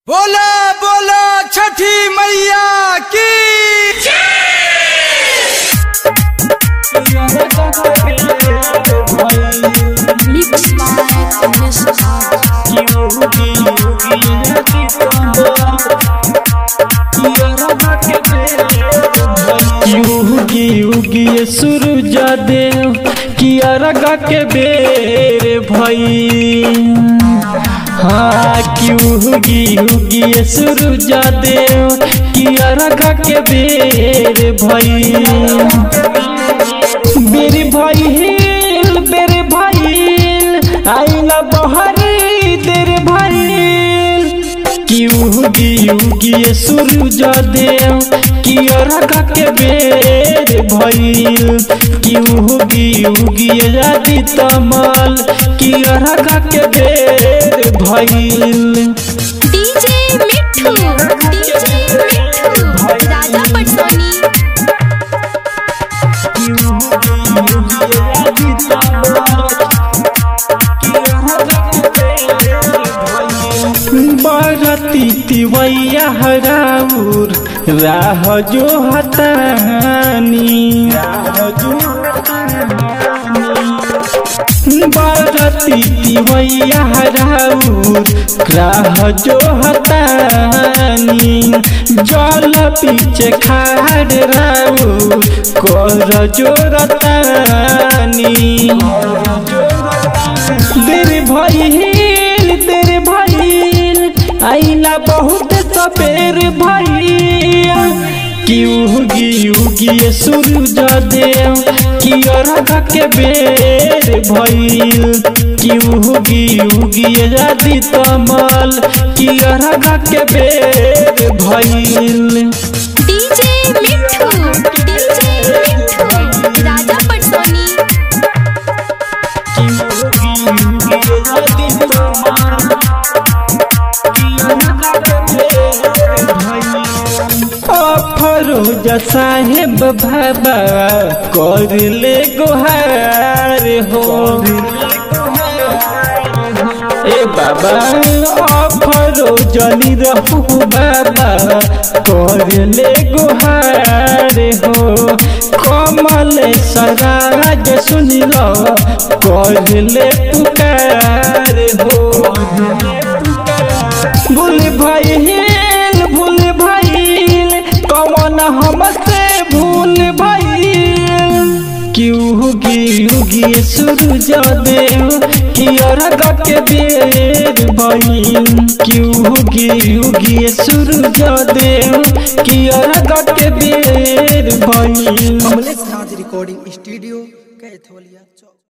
बोला बोला छठी मैया की Mix by Miss युगी युगी सूरज देव किया रगा के बेर भई हाँ क्यूगी युगी सूरज देव किया रगा के बेर भई बेर भई हिल बेर भइल आइला बहरी देर भइल युगी युगी सूरज देव किया रगा के बेर भइल युगी युगी आदि तमल किया रगा के बेर भइल DJ मिठू DJ मिठू राजा पटसोनी बरती तिवैया हराउर राह जो हतानी बरती तिवैया हराउर राह जो हतानी जल पीछे खाड़ राउर कर जो रतानी देर भइल देर भइल आइला बहुत सपेर भइल किउगी युगी सूरज देव किया रखा के बेर भइल किउगी युगी आदि तमल किया रखा के बेर भइल DJ मिठू DJ मिठू राजा पटसोनी फरोज साहेब बाबा कर ले गुहार हो ए बाबा फरोज रहू बाबा कर ले गुहार हो कमल सराज सुन लो कर ले पुकार हो भूल भइल भूल भइल कमन हमसे भूल भइल क्यूगी युगी सूरज देव कियर के बेर भइल क्यूगी युगी सूरज देव कियर के बेर भइल कमलेश राज रिकॉर्डिंग स्टूडियो कैथोलिया चौक